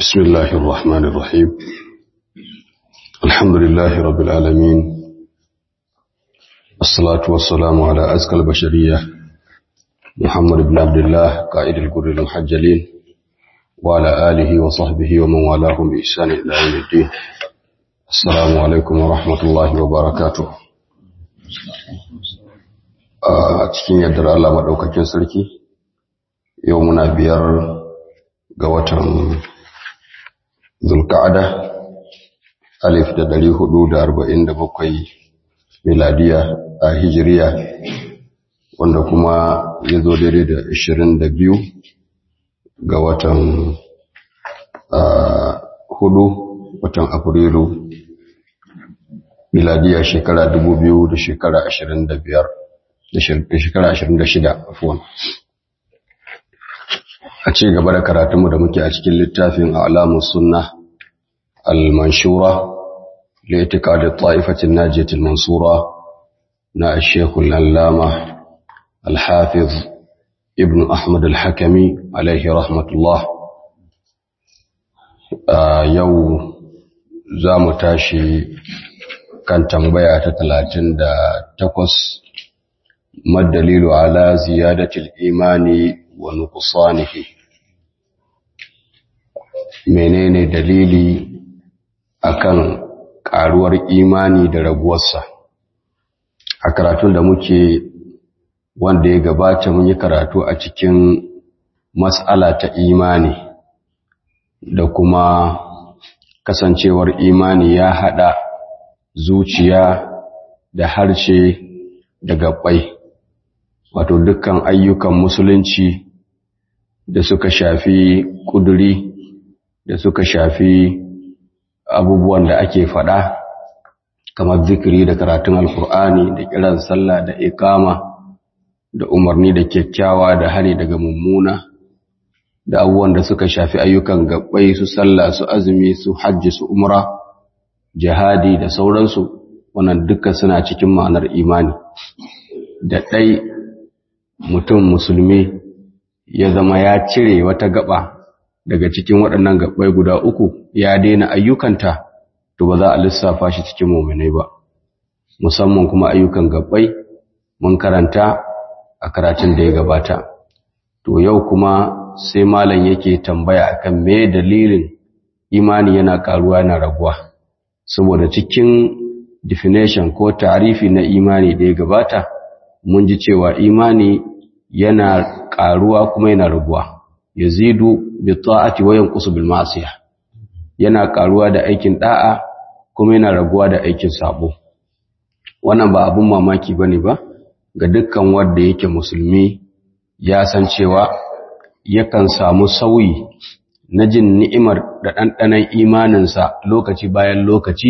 بسم الله الرحمن الرحيم الحمد لله رب العالمين الصلاة والسلام على أزكى البشرية محمد بن عبد الله قائد القر المحجلين وعلى آله وصحبه ومن والاهم بإحسان إلى يوم الدين السلام عليكم ورحمة الله وبركاته a cikin yardar Allah maɗaukakin sarki yau muna biyar ga watan zulka'ada alif da dari hudu da arba'in da bakwai miladiya a hijiriya wanda kuma ya zo daidai da ashirin da biyu ga watan hudu watan afrilu miladiya shekara dubu biyu da shekara ashirin da biyar da shekara ashirin da shida afuwan a ci gaba da karatunmu da muke a cikin littafin alamun sunna al-manshura li'tiqad at-ta'ifatin najiyatil mansura na Sheikh al-Allama al-Hafiz Ibn Ahmad al-Hakami alaihi rahmatullah yau za mu tashi kan tambaya ta talatin da takwas madalilu ala ziyadatil imani wa nuqsanihi menene dalili akan karuwar imani da raguwarsa a karatun da muke wanda ya gabata mun yi karatu a cikin mas'ala ta imani da kuma kasancewar imani ya hada zuciya da harshe da gabbai wato dukkan ayyukan musulunci da suka shafi kuduri da suka shafi abubuwan da ake faɗa kamar zikiri da karatun alkur'ani da kiran sallah da ikama da umarni da kyakkyawa da hari daga mummuna da abubuwan da suka shafi ayyukan gabbai su sallah su azumi su hajji su umra jihadi da sauransu wannan duka suna cikin ma'anar imani da ɗai mutum musulmi ya zama ya cire wata gaba daga cikin waɗannan gabbai guda uku ya daina ayyukanta to ba za a lissafa shi cikin muminai ba musamman kuma ayyukan gabbai mun karanta a karatun da ya gabata to yau kuma sai malam yake tambaya akan me dalilin imani yana karuwa yana raguwa saboda cikin definition ko tarifi na imani da ya gabata mun ji cewa imani yana karuwa kuma yana raguwa yazidu bi ta'ati wa yanqusu bil ma'siyah yana karuwa da aikin da'a kuma yana raguwa da aikin sabo wannan ba abun mamaki bane ba ga dukkan wanda yake musulmi ya san cewa yakan samu sauyi na jin ni'imar da ɗanɗanon imaninsa lokaci bayan lokaci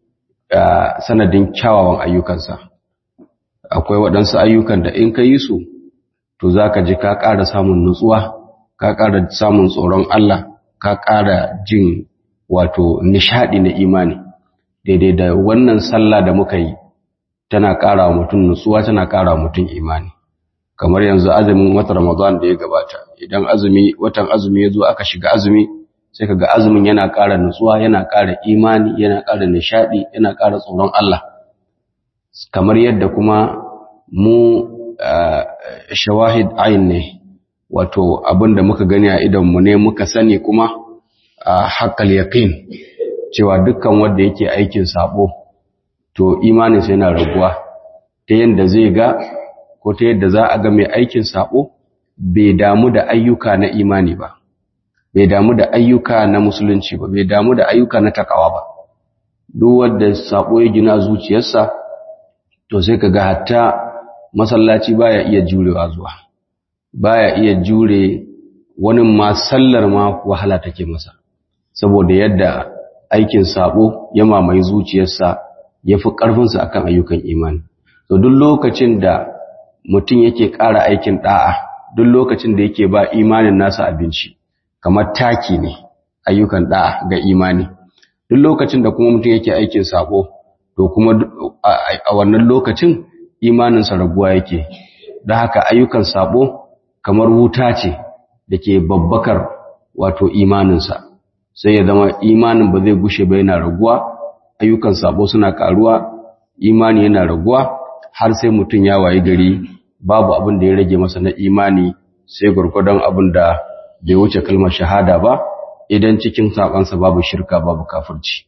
sanadin kyawawan ayyukansa akwai waɗansu ayyukan da in ka yi su to za ka ji ka ƙara samun nutsuwa ka ƙara samun tsoron Allah ka ƙara jin wato nishaɗi na imani daidai da wannan sallah da muka yi tana ƙara wa mutum nutsuwa tana ƙara wa mutum imani kamar yanzu azumin watan Ramadan da ya gabata idan azumi watan azumi ya zo aka shiga azumi sai kaga azumin yana ƙara nutsuwa yana ƙara imani yana ƙara nishaɗi yana ƙara tsoron Allah kamar yadda kuma mu shawahid ayin ne wato abinda muka gani a idan mu ne muka sani kuma haqqal yaqin cewa dukkan wanda yake aikin sabo to imaninsa yana raguwa ta yanda zai ga ko ta yadda za a ga mai aikin sabo bai damu da ayyuka na imani ba bai damu da ayyuka na musulunci ba bai damu da ayyuka na takawa ba duk wanda sabo ya gina zuciyarsa to sai kaga hatta masallaci baya iya jurewa zuwa baya iya jure wani ma sallar ma wahala take masa saboda yadda aikin sabo ya mamaye zuciyarsa yafi karfinsa akan ayyukan imani to duk lokacin da mutum yake ƙara aikin ɗa'a duk lokacin da yake ba imanin nasa abinci kamar taki ne ayyukan ɗa'a ga imani duk lokacin da kuma mutum yake aikin sabo to kuma a wannan lokacin imaninsa raguwa yake da haka ayyukan sabo kamar wuta ce da ke babbakar wato imaninsa sai ya zama imanin ba zai gushe ba yana raguwa ayyukan sabo suna karuwa imani yana raguwa har sai mutum ya wayi gari babu abin da ya rage masa na imani sai gurgudan abin da bai wuce kalmar shahada ba idan cikin sabansa babu shirka babu kafirci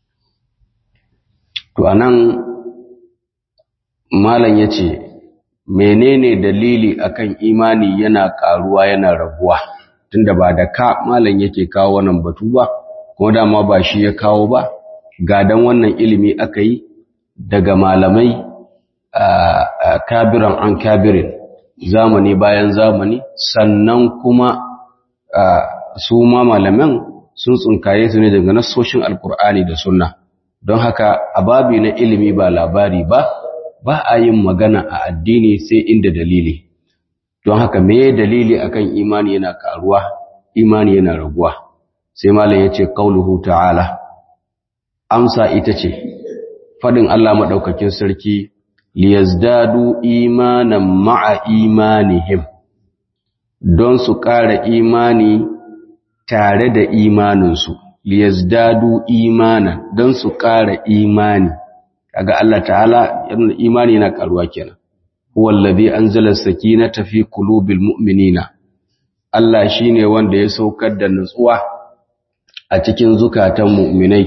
to anan malam yace menene dalili akan imani yana karuwa yana raguwa tunda ba da ka malam yake kawo wannan batu ba kuma dama ba shi ya kawo ba gadan wannan ilimi aka yi daga malamai kabiran an kabirin zamani bayan zamani sannan kuma su ma malaman sun tsunkaye su ne daga nassoshin alkur'ani da sunna don haka a babi na ilimi ba labari ba ba a yin magana a addini sai inda dalili don haka me dalili akan imani yana karuwa imani yana raguwa sai malam yace qauluhu ta'ala amsa ita ce fadin Allah madaukakin sarki liyazdadu imanan ma'a imanihim don su ƙara imani tare da imaninsu liyazdadu imanan don su ƙara imani kaga Allah ta'ala yana imani yana karuwa kenan huwa allazi anzala sakinata fi qulubil mu'minina Allah shine wanda ya saukar da nutsuwa a cikin zukatan mu'minai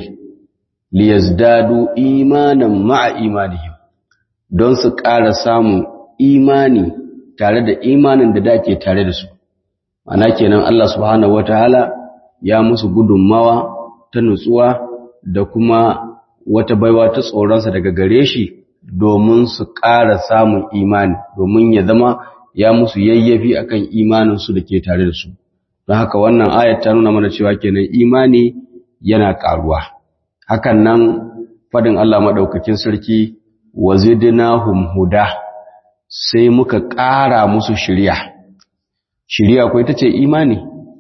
liyazdadu imanan ma'a imanihim don su ƙara samun imani tare da imanin da dake tare da su ana kenan Allah subhanahu wataala ya musu gudunmawa ta nutsuwa da kuma wata baiwa ta tsoronsa daga gare shi domin su ƙara samun imani domin ya zama ya musu yayyafi akan imaninsu da ke tare da su don haka wannan ayat ta nuna mana cewa kenan imani yana ƙaruwa hakan nan fadin Allah maɗaukakin sarki wa zidnahum huda sai muka ƙara musu shiriya shiriya ko ita ce imani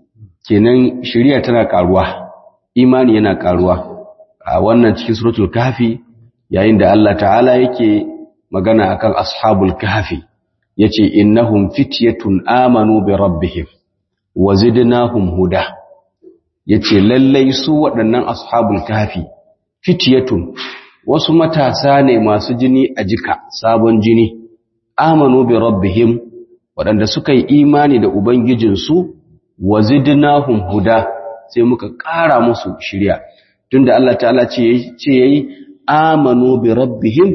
kenan shiriya tana ƙaruwa imani yana ƙaruwa a wannan cikin suratul kahfi yayin da Allah ta'ala yake magana akan ashabul kahfi yace innahum fityatun amanu bi rabbihim wa zidnahum huda yace lallai su waɗannan ashabul kahfi fityatun wasu matasa ne masu jini a jika sabon jini amanu bi rabbihim waɗanda suka yi imani da ubangijinsu wa zidnahum huda sai muka ƙara musu shiriya tunda Allah ta'ala ce ce yayi amanu bi rabbihim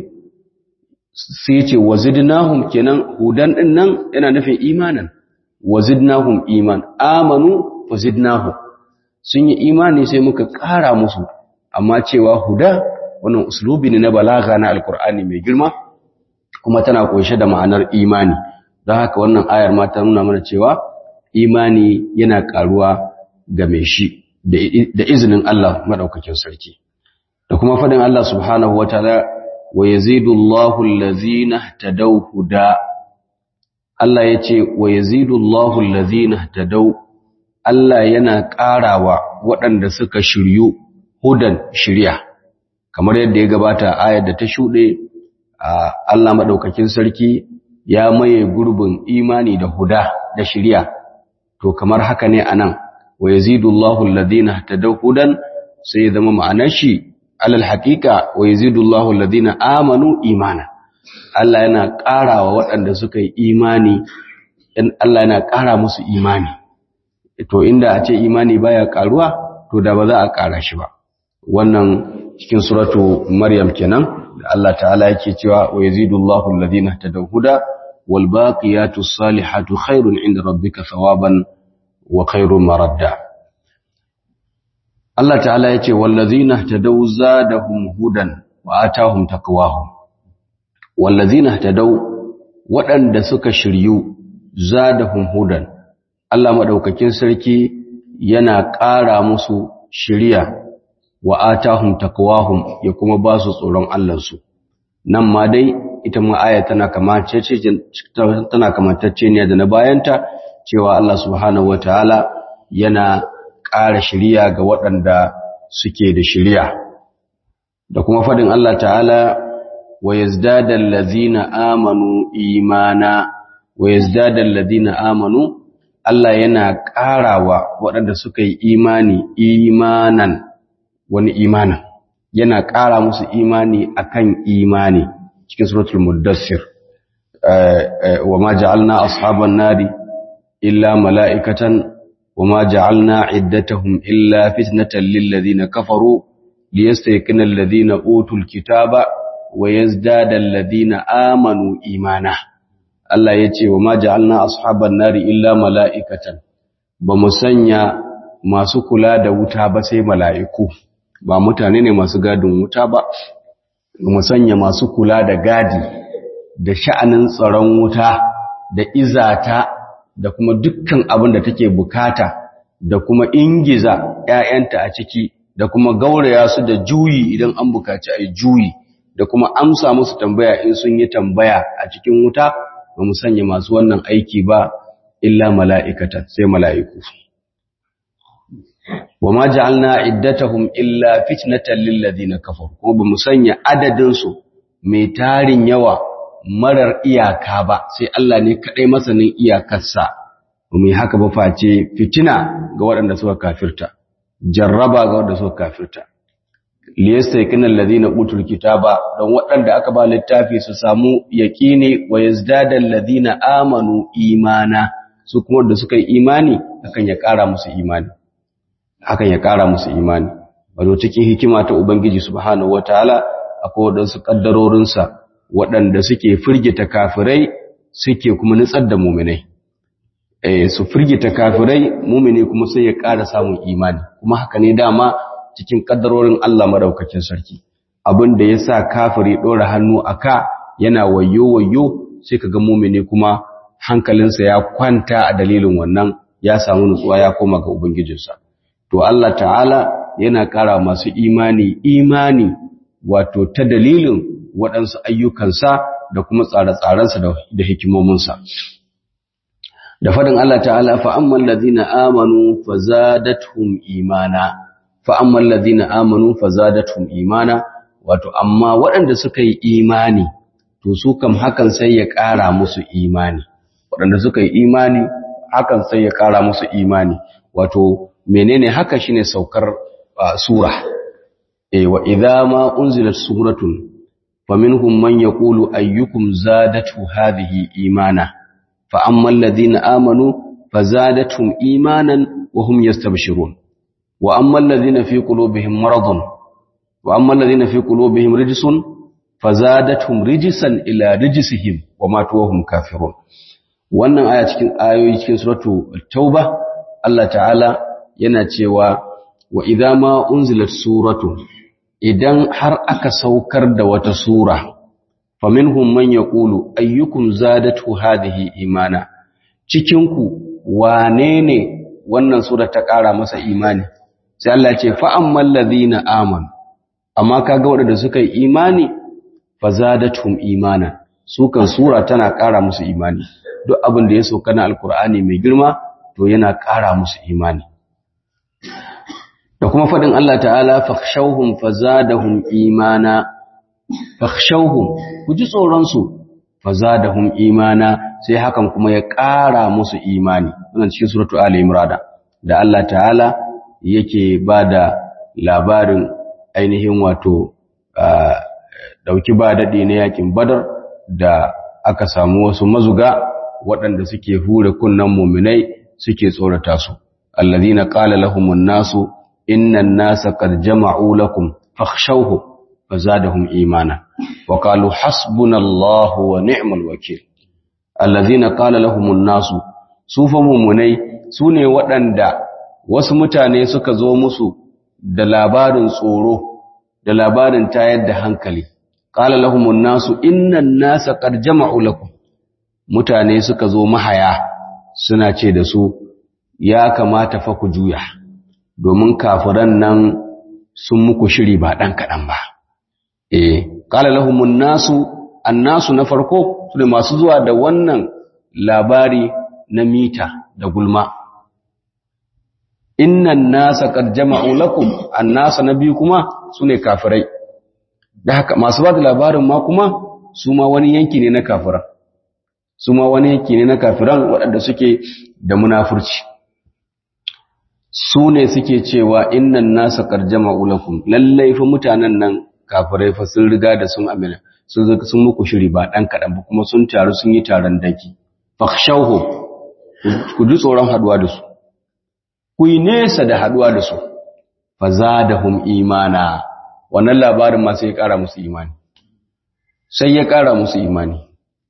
sai ce wazidnahum kenan hudan din nan yana nufin imanan wazidnahum iman amanu wazidnahum sun yi imani sai muka ƙara musu amma cewa huda wannan uslubi ne na balaga na alkur'ani mai girma kuma tana kunshe da ma'anar imani don haka wannan ayar ma ta nuna mana cewa imani yana ƙaruwa ga mai shi da izinin Allah madaukakin sarki da kuma fadin Allah subhanahu wataala wa yazidullahu allazina tadaw huda Allah yace wa yazidullahu allazina tadaw Allah yana ƙarawa waɗanda suka shiryu hudan shirya kamar yadda ya gabata ayar da ta shuɗe Allah madaukakin sarki ya maye gurbin imani da huda da shirya to kamar haka ne anan wa yazidullahu alladhina tadaw hudan sai ya zama ma'anar shi alal haqiqa wa yazidullahu alladhina amanu imana Allah yana ƙarawa waɗanda suka yi imani in Allah yana ƙara musu imani to inda a ce imani baya ƙaruwa to da ba za a ƙara shi ba wannan cikin suratu maryam kenan da Allah ta'ala yake cewa wa yazidullahu alladhina tadaw huda wal baqiyatus salihatu khairun inda rabbika thawaban wa khairun maradda Allah ta'ala yace wallazina tadaw zadahum hudan wa atahum taqwahum wallazina tadaw waɗanda suka shiryu zadahum hudan Allah madaukakin sarki yana ƙara musu shiriya wa atahum taqwahum ya kuma ba su tsoron Allah su nan ma dai ita ma aya tana kamantacce tana kamantacce ne da na bayanta cewa Allah subhanahu wataala yana ƙara shiriya ga waɗanda suke da shiriya da kuma faɗin Allah ta'ala wa yazdadal ladzina amanu imana wa yazdadal ladzina amanu Allah yana ƙarawa waɗanda suka yi imani imanan wani imanan yana ƙara musu imani akan imani cikin suratul muddassir wa ma ja'alna ashaban nari illa mala'ikatan wa ma ja'alna iddatahum illa fitnatan lil ladina kafaru liyastayqina alladhina utul kitaba wa yazdada alladhina amanu imana Allah yace wa ma ja'alna ashaban nari illa mala'ikatan ba mu sanya masu kula da wuta ba sai mala'iku ba mutane ne masu gadin wuta ba mu sanya masu kula da gadi da sha'anin tsaron wuta da izata da kuma dukkan abin da take bukata da kuma ingiza ‘ya'yanta a ciki da kuma gauraya su da juyi idan an bukaci a juyi da kuma amsa musu tambaya in sun yi tambaya a cikin wuta ba mu sanya masu wannan aiki ba illa mala'ikata sai mala'iku. wa ma ja'alna iddatahum illa fitnatan lil ladina kafaru kuma bamu sanya adadin su mai tarin yawa marar iyaka ba sai Allah ne kadai masanin iyakarsa bamu haka ba face fitina ga waɗanda suka kafirta jarraba ga waɗanda suka kafirta liyastaykinal ladina utul kitaba don waɗanda aka ba littafi su samu yaqini wa yazdadal ladina amanu imana su kuma da suka yi imani akan ya ƙara musu imani hakan ya ƙara musu imani wato cikin hikima ta ubangiji subhanahu wataala akwai wadansu kaddarorinsa waɗanda suke firgita kafirai suke kuma nutsar da muminai eh su firgita kafirai mumini kuma sai ya ƙara samun imani kuma haka ne dama cikin kaddarorin Allah madaukakin sarki abin da yasa kafiri dora hannu aka yana wayo wayo sai kaga mumini kuma hankalinsa ya kwanta a dalilin wannan ya samu nutsuwa ya koma ga ubangijinsa to Allah ta'ala yana ƙara masu imani imani wato ta dalilin waɗansu ayyukansa da kuma tsare-tsarensa da hikimominsa da faɗin Allah ta'ala fa'amman lazina amanu fazadathum imana fa'amman lazina amanu fazadathum imana wato amma waɗanda suka yi imani to su kam hakan sai ya ƙara musu imani waɗanda suka yi imani hakan sai ya ƙara musu imani wato menene haka shine saukar sura eh wa idza ma unzilat suratun faminhum man yaqulu ayyukum zadatu hadhihi imana fa amma alladhina amanu fazadatuhum imanan wa hum yastabshirun wa amma alladhina fi qulubihim maradun wa amma alladhina fi qulubihim rijsun fazadatuhum rijsan ila rijsihim wa matu wa hum kafirun wannan aya cikin ayoyi cikin suratu tauba Allah ta'ala yana cewa wa idza ma unzilat suratu idan har aka saukar da wata sura faminhum man yaqulu ayyukum zadatu hadhihi imana cikin ku wane ne wannan sura ta ƙara masa imani sai Allah ce fa ammal ladina amanu amma kaga waɗanda suka yi imani fa zadatuhum imana su kan sura tana ƙara musu imani duk abin da ya sauka na alkur'ani mai girma to yana ƙara musu imani da kuma faɗin Allah ta'ala fakhshawhum fazadahum imana fakhshawhum ku ji tsoron su fazadahum imana sai hakan kuma ya ƙara musu imani wannan cikin suratu ali imran da Allah ta'ala yake bada labarin ainihin wato dauki ba dadi na yakin badar da aka samu wasu mazuga waɗanda suke hure kunnan muminai suke tsorata su allazina qala lahumun nasu innan nasa qad jama'u lakum fakhshawhu fazadahum imana wa qalu hasbunallahu wa ni'mal wakeel allazina qala lahumun nasu sufa mumunai sune waɗanda wasu mutane suka zo musu da labarin tsoro da labarin tayar da hankali qala lahumun nasu innan nasa qad jama'u lakum mutane suka zo mahaya suna ce da su ya kamata fa ku juya domin kafiran nan sun muku shiri ba ɗan kaɗan ba. E, ƙala lahumun nasu, annasu na farko su ne masu zuwa da wannan labari na mita da gulma. Innan nasa kad jama'u lakum annasa na biyu kuma su ne kafirai. Da haka masu ba da labarin ma kuma su ma wani yanki ne na kafiran. Su ma wani yanki ne na kafiran waɗanda suke da munafurci su ne suke cewa innan nasa karjama ulakum lallai fa mutanen nan kafirai fa sun riga da sun amina sun sun muku shiri ba dan kadan ba kuma sun taru sun yi taron daki fakhshawhu ku ji tsoron haduwa da su ku yi nesa da haduwa da su fazadahum imana wannan labarin ma sai ya kara musu imani sai ya kara musu imani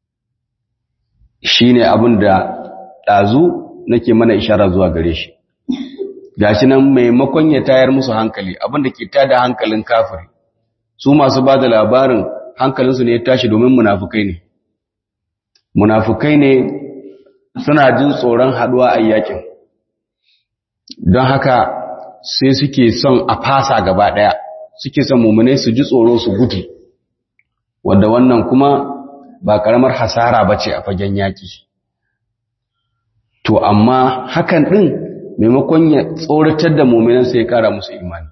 shine abin da dazu nake mana ishara zuwa gare shi gashi nan maimakon ya tayar musu hankali abinda ke tada hankalin kafiri su masu ba da labarin hankalinsu ne ya tashi domin munafukai ne munafukai ne suna jin tsoron haduwa a yakin don haka sai suke son a fasa gaba daya suke son mummunai su ji tsoro su gudu wadda wannan kuma ba karamar hasara ba ce a fagen yaki to amma hakan din maimakon ya tsoratar da muminan sai ya kara musu imani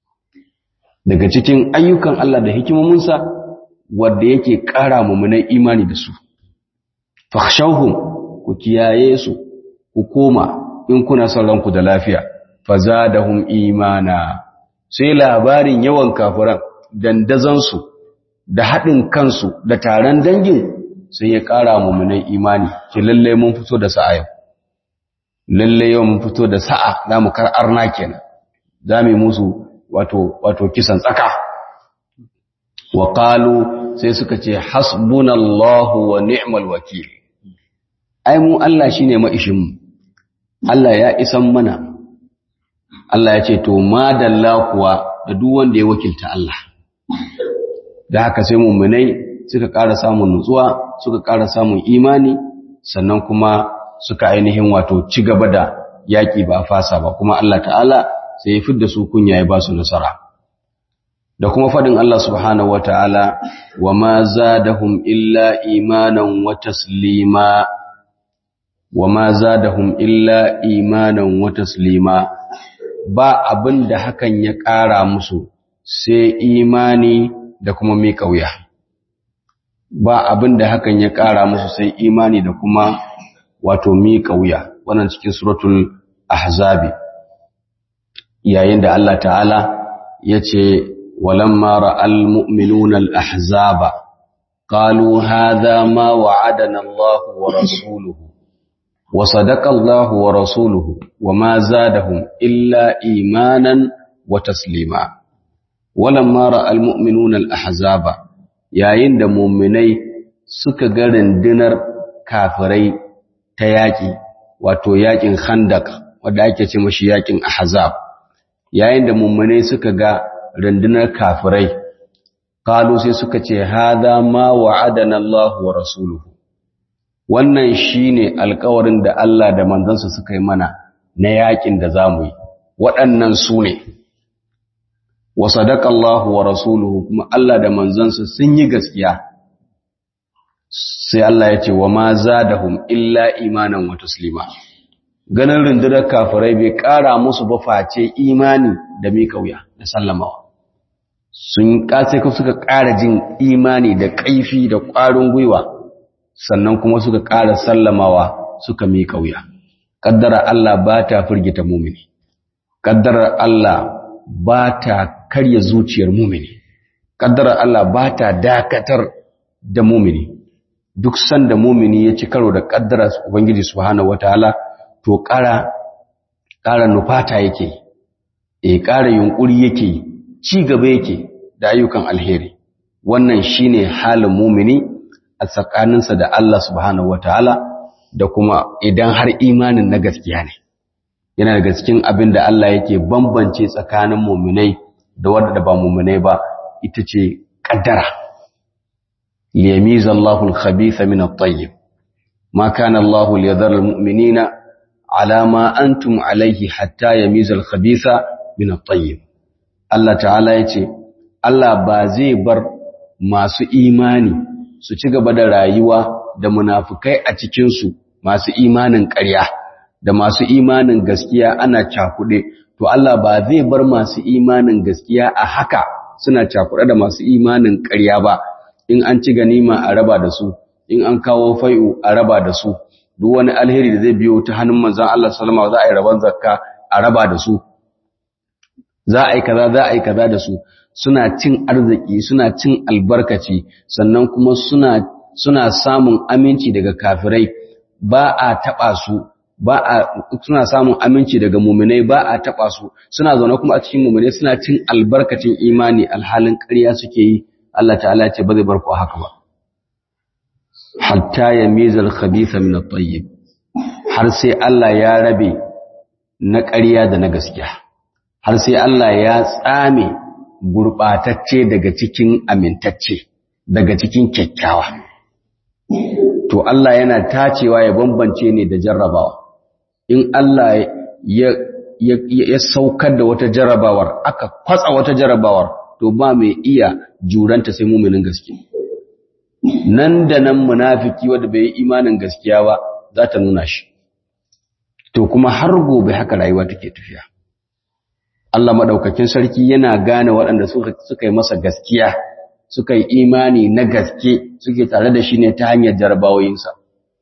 daga cikin ayyukan Allah da hikimominsa wadda yake kara muminan imani da su fakhshawhum ku kiyaye su ku koma in kuna son ranku da lafiya fazadahum imana sai labarin yawan kafiran dandazan su da haɗin kansu da taron dangin sai ya kara muminan imani ki lalle mun fito da sa'a yau lalle yau mun fito da sa'a za mu kar arna kenan za mu musu wato wato kisan tsaka wa qalu sai suka ce hasbunallahu wa ni'mal wakil ai mu Allah shine maishin mu Allah ya isan mana Allah ya ce to madalla kuwa da duk wanda ya wakilta Allah da haka sai mu'minai suka ƙara samun nutsuwa suka ƙara samun imani sannan kuma suka ainihin wato ci gaba da yaƙi ba fasa ba kuma Allah ta'ala sai ya fidda su kunya ya ba su nasara da kuma faɗin Allah subhanahu wata'ala wa ma zadahum illa imanan wa taslima wa ma zadahum illa imanan wa taslima ba abin da hakan ya ƙara musu sai imani da kuma miƙa wuya ba abin da hakan ya ƙara musu sai imani da kuma wato miƙa wuya wannan cikin suratul ahzabi yayin da Allah ta'ala ya ce walamma ra'al mu'minuna al-ahzaba qalu hadha ma wa'adana Allah wa rasuluhu wa sadaqa Allah wa rasuluhu wa ma zadahum illa imanan wa taslima walamma ra'al mu'minuna al-ahzaba yayin da mu'minai suka ga rundunar kafirai ta yaƙi wato yaƙin khandak wanda ake ce mashi yaƙin ahzab yayin da mummune suka ga rundunar kafirai kalu sai suka ce hada ma wa'adana Allah wa rasuluhu wannan shine alƙawarin da Allah da manzansa suka yi mana na yaƙin da zamu yi waɗannan su ne wa sadaqa Allah wa rasuluhu kuma Allah da manzansa sun yi gaskiya sai Allah ya ce wa ma zadahum illa imanan wa taslima ganin rundunar kafirai bai ƙara musu ba face imani da miƙa wuya da sallamawa sun kace ku suka ƙara jin imani da ƙaifi da ƙwarin gwiwa sannan kuma suka ƙara sallamawa suka miƙa wuya kaddara Allah ba ta firgita mumini kaddara Allah ba ta karya zuciyar mumini kaddara Allah ba ta dakatar da mumini duk sanda mumini ya ci karo da kaddara ubangiji subhanahu wataala to ƙara ƙara nufata yake eh ƙara yunkuri yake ci gaba yake da ayyukan alheri wannan shine halin mumini a tsakaninsa da Allah subhanahu wataala da kuma idan har imanin na gaskiya ne yana daga cikin abin da Allah yake bambance tsakanin muminai da wanda ba muminai ba ita ce kaddara liyamiza Allahu al-khabitha min at-tayyib ma kana Allahu liyadhara al-mu'minina ala ma antum alayhi hatta yamiza al-khabitha min at-tayyib Allah ta'ala yace Allah ba zai bar masu imani su ci gaba da rayuwa da munafukai a cikin su masu imanin ƙarya da masu imanin gaskiya ana cakuɗe to Allah ba zai bar masu imanin gaskiya a haka suna cakuɗe da masu imanin ƙarya ba in an ci ganima a raba da su in an kawo fai'u a raba da su duk wani alheri da zai biyo ta hannun manzon Allah sallama za a yi rabon zakka a raba da su za a yi kaza za a yi kaza da su suna cin arziki suna cin albarkaci sannan kuma suna suna samun aminci daga kafirai ba a taba su ba a suna samun aminci daga muminai ba a taba su suna zaune kuma a cikin muminai suna cin albarkacin imani alhalin ƙarya suke yi Allah ta'ala ya ce ba zai bar ku haka ba hatta yamizal khabitha min at-tayyib har sai Allah ya rabe na ƙarya da na gaskiya har sai Allah ya tsame gurɓatacce daga cikin amintacce daga cikin kyakkyawa to Allah yana tacewa ya bambance ne da jarrabawa in Allah ya, ya, ya, saukar da wata jarrabawar aka kwatsa wata jarrabawar to ba mai iya juranta sai muminin gaske nan da nan munafiki wanda bai yi imanin gaskiya ba za ta nuna shi to kuma har gobe haka rayuwa take tafiya Allah madaukakin sarki yana gane waɗanda suka suka yi masa gaskiya suka yi imani na gaske suke tare da shi ne ta hanyar jarabawoyinsa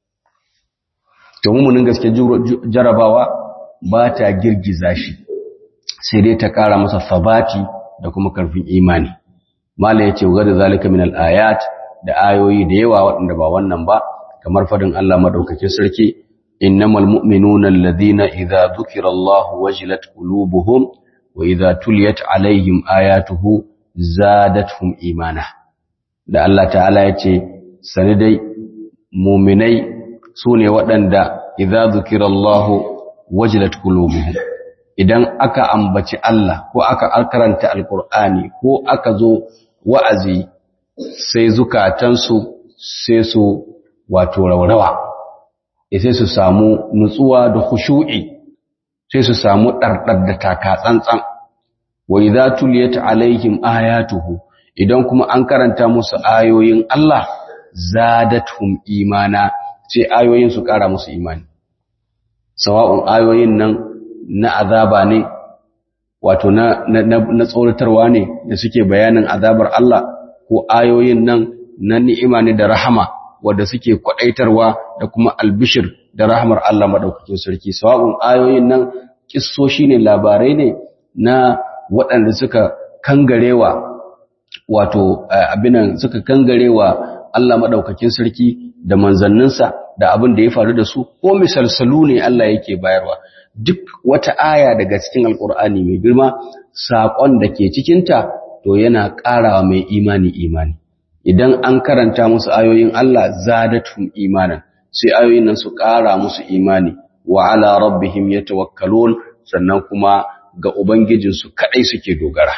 to mummunin gaske jarabawa ba ta girgiza shi sai dai ta ƙara masa sabati da kuma karfin imani mala yace wa da zalika min al-ayat da ayoyi da yawa waɗanda ba wannan ba kamar fadin Allah madaukakin sarki innamal mu'minuna alladhina idza dhukira Allah wajilat qulubuhum wa idza tuliyat alaihim ayatuhu zadatuhum imana da Allah ta'ala yace sani dai mu'minai sune waɗanda idza dhukira Allah wajilat qulubuhum idan aka ambaci Allah ko aka karanta alqur'ani ko aka zo wa'azi sai zukatansu sai su wato raurawa sai su samu nutsuwa da khushu'i sai su samu ɗarɗar da taka tsantsan wa idza tuliyat alaihim ayatuhu idan kuma an karanta musu ayoyin Allah zadatuhum imana sai ayoyin su ƙara musu imani sawa'un ayoyin nan na azaba ne wato na na tsoratarwa ne da suke bayanin azabar Allah ko ayoyin nan na ni'ima ne da rahama wanda suke kwadaitarwa da kuma albishir da rahmar Allah madaukakin sarki sawa'un ayoyin nan kissoshi ne labarai ne na waɗanda suka kangarewa wato abinan suka kangarewa Allah madaukakin sarki da manzanninsa da abin da ya faru da su ko misalsalu ne Allah yake bayarwa duk wata aya daga cikin alkur'ani mai girma saƙon da ke cikinta to yana ƙarawa mai imani imani idan an karanta musu ayoyin Allah zadatum imanan sai ayoyin nan su ƙara musu imani wa ala rabbihim yatawakkalun sannan kuma ga ubangijinsu kadai suke dogara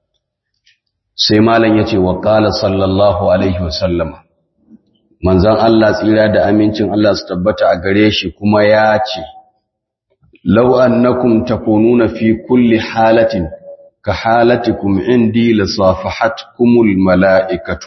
sai malam yace wa qala sallallahu alaihi wasallam manzon Allah tsira da amincin Allah su tabbata a gare shi kuma ya ce law annakum takununa fi kulli halatin ka halatikum indi lasafahatkumul mala'ikatu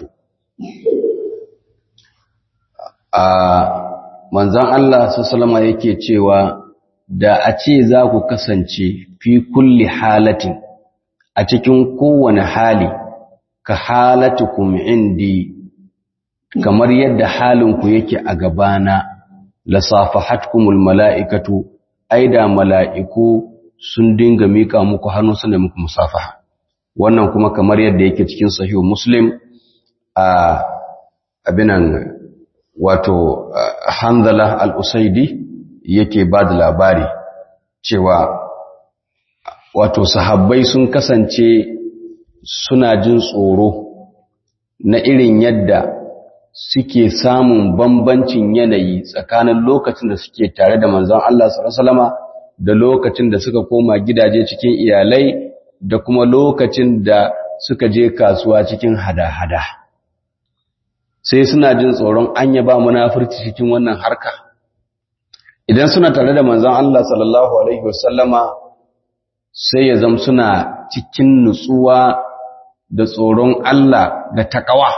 a manzan Allah sallama yake cewa da a ce za ku kasance fi kulli halatin a cikin kowane hali ka halatukum indi kamar yadda halinku yake a gabana lasafahatkumul mala'ikatu aida mala'iku sun dinga mika muku hannu suna muku musafaha wannan kuma kamar yadda yake cikin sahihu muslim a abinan wato hanzala al-usaidi yake ba da labari cewa wato sahabbai sun kasance suna jin tsoro na irin yadda suke samun bambancin yanayi tsakanin lokacin da suke tare da manzon Allah sallallahu da lokacin da suka koma gidaje cikin iyalai da kuma lokacin da suka je kasuwa cikin hada-hada sai suna jin tsoron anya ba munafurci cikin wannan harka idan suna tare da manzon Allah sallallahu alaihi wasallama sai ya zam suna cikin nutsuwa da tsoron Allah da takawa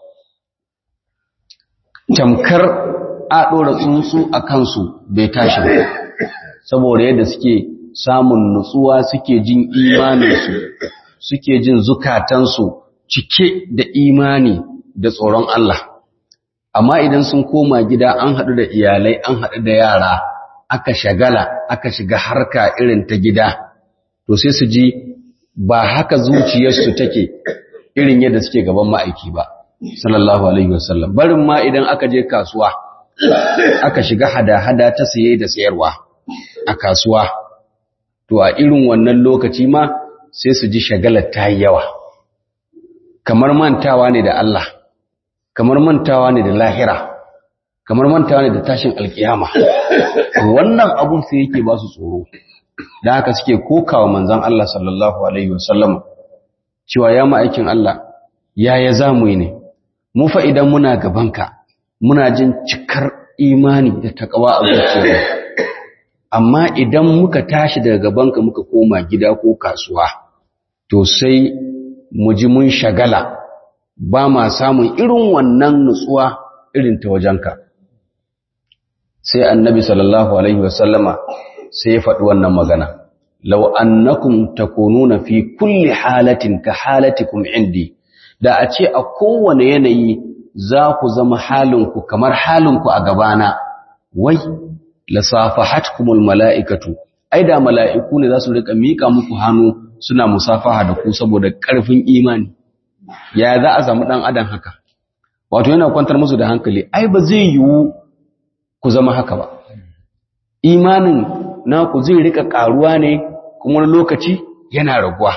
tamkar a ɗora tsuntsu a kansu bai tashi ba saboda yadda suke samun nutsuwa suke jin imaninsu suke jin zukatansu cike da imani da tsoron Allah amma idan sun koma gida an haɗu da iyalai an haɗu da yara aka shagala aka shiga harka irin ta gida to sai su ji ba haka zuciyarsu take irin yadda suke gaban ma'aiki ba sallallahu alaihi wasallam barin ma idan aka je kasuwa aka shiga hada-hada ta saye da sayarwa a kasuwa to a irin wannan lokaci ma sai su ji shagalar ta yi yawa kamar mantawa ne da Allah kamar mantawa ne da lahira kamar mantawa ne da tashin alkiyama wannan abun sai yake ba su tsoro da haka suke kokawa manzon Allah sallallahu alaihi wasallam cewa ya ma'aikin Allah yaya zamu yi ne mu fa idan muna gabanka muna jin cikar imani da takawa a zuciyarmu amma idan muka tashi daga gabanka muka koma gida ko kasuwa to sai mu ji mun shagala ba ma samun irin wannan nutsuwa irin ta wajenka sai annabi sallallahu alaihi wasallama sai ya faɗi wannan magana law annakum takununa fi kulli halatin ka halatikum indi da a ce a kowane yanayi za ku zama halinku kamar halinku a gabana wai lasafahatkumul mala'ikatu ai da mala'iku ne za su rika mika muku hannu suna musafaha da ku saboda ƙarfin imani ya za a samu ɗan adam haka wato yana kwantar musu da hankali ai ba zai yiwu ku zama haka ba imanin naku zai rika ƙaruwa ne kuma wani lokaci yana raguwa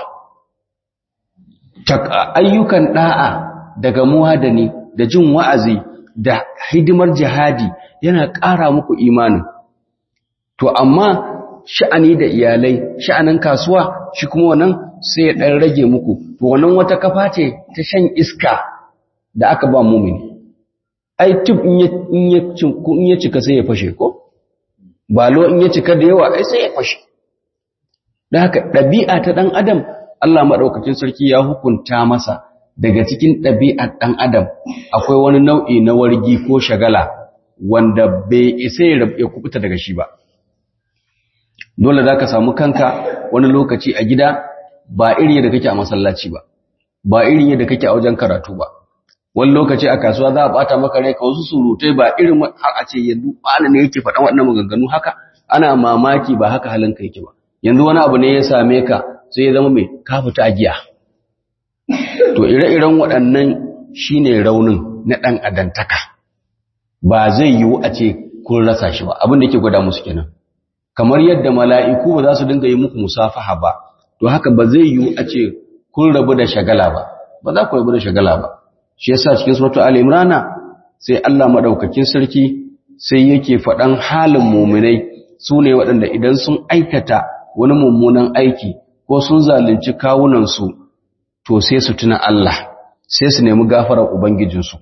ayyukan ɗa'a daga muhadani da jin wa'azi da hidimar jihadi yana ƙara muku imanin to amma sha'ani da iyalai sha'anin kasuwa shi kuma wannan sai ya ɗan rage muku to wannan wata kafa ce ta shan iska da aka ba mumini ai tub in ya cika sai ya fashe ko balo in ya cika da yawa ai sai ya fashe da haka ɗabi'a ta ɗan adam Allah maɗaukacin sarki ya hukunta masa daga cikin ɗabi'ar ɗan adam akwai wani nau'i na wargi ko shagala wanda bai isa ya kubuta daga shi ba dole za ka samu kanka wani lokaci a gida ba irin yadda kake a masallaci ba ba irin yadda kake a wajen karatu ba wani lokaci a kasuwa za a bata maka rai ka wasu surutai ba irin har a ce yanzu bana ne yake faɗan waɗannan maganganu haka ana mamaki ba haka halin ka yake ba yanzu wani abu ne ya same ka sai ya zama mai ka fita a giya to ire-iren waɗannan shine raunin na ɗan adantaka ba zai yiwu a ce kun rasa shi ba abin da yake gwada musu kenan kamar yadda mala'iku ba za su dinga yi muku musafaha ba to haka ba zai yiwu a ce kun rabu da shagala ba ba za ku rabu da shagala ba shi yasa cikin suratul al-imran sai Allah madaukakin sarki sai yake faɗan halin mu'minai sune waɗanda idan sun aikata wani mummunan aiki ko sun zalunci kawunan su to sai su tuna Allah sai su nemi gafarar ubangijinsu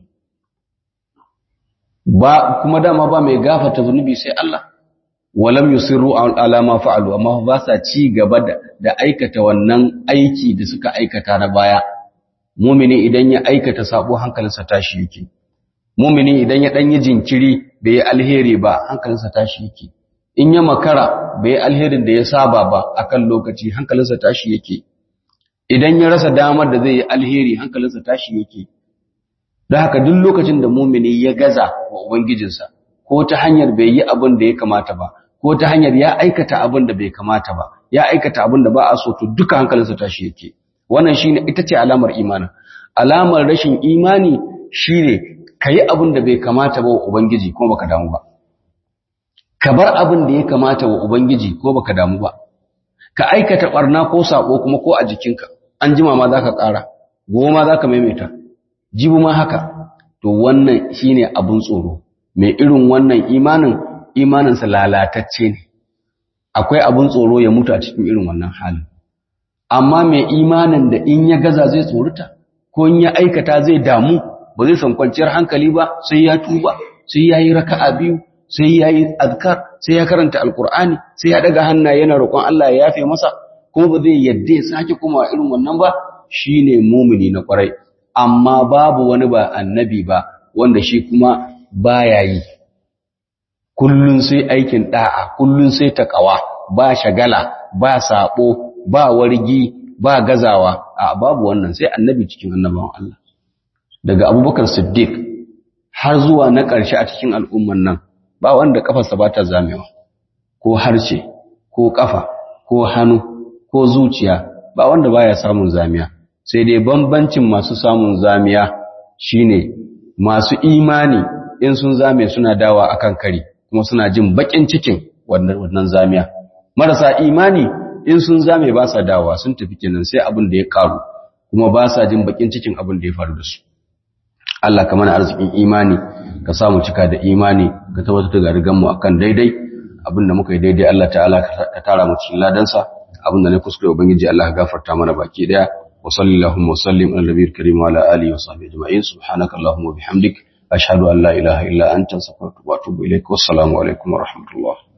ba kuma dama ba mai gafarta zunubi sai Allah walam yusirru ala ma fa'alu amma ba sa ci gaba da aikata wannan aiki da suka aikata na baya mumini idan ya aikata sabo hankalinsa tashi yake mumini idan ya dan yi jinkiri bai alheri ba hankalinsa tashi yake in ya makara bai alherin da ya saba ba akan lokaci hankalinsa tashi yake idan ya rasa damar da zai yi alheri hankalinsa tashi yake da haka duk lokacin da mumini ya gaza wa ubangijinsa ko ta hanyar bai yi abin da ya kamata ba ko ta hanyar ya aikata abin da bai kamata ba ya aikata abin da ba a so to duka hankalinsa tashi yake wannan shine ita ce alamar imanin alamar rashin imani shine kayi abin da bai kamata ba wa ubangiji ko baka damu ba ka bar abin da ya kamata wa ubangiji ko baka damu ba ka aikata barna ko sako kuma ko a jikinka an jima ma zaka ƙara goma zaka maimaita jibu ma haka to wannan shine abun tsoro mai irin wannan imanin imaninsa lalatacce ne akwai abun tsoro ya mutu a cikin irin wannan halin amma mai imanin da in ya gaza zai tsorita ko in ya aikata zai damu ba zai san kwanciyar hankali ba sai ya tuba sai ya yi raka'a biyu sai ya yi azkar sai ya karanta alkur'ani sai ya daga hannaye yana roƙon Allah ya yafe masa kuma ba zai yadda ya sake kuma irin wannan ba shine mumini na kwarai amma babu wani ba annabi ba wanda shi kuma baya yi kullun sai aikin da'a kullun sai takawa ba shagala ba sabo ba wargi ba gazawa a babu wannan sai annabi cikin annabawan Allah daga Abubakar Siddiq har zuwa na ƙarshe a cikin al'umman nan ba wanda kafarsa ba ta zamewa ko harshe ko kafa ko hannu ko zuciya ba wanda baya samun zamiya sai dai bambancin masu samun zamiya shine masu imani in sun zame suna dawa akan kari kuma suna jin bakin cikin wannan zamiya marasa imani in sun zame ba sa dawa sun tafi kenan sai abin da ya karu kuma ba sa jin bakin cikin abin da ya faru da su Allah ka mana arzikin imani ka samu cika da imani ka tabbatar da rigan mu akan daidai abin da muka yi daidai Allah ta'ala ka tara mu cikin ladansa abin da ne kuskure ubangiji Allah ka gafarta mana baki daya wa sallallahu wa sallim ala nabiyil karim wa ala alihi wa sahbihi ajma'in subhanaka allahumma wa bihamdik ashhadu an la ilaha illa anta astaghfiruka wa atubu ilaik wassalamu alaikum wa rahmatullah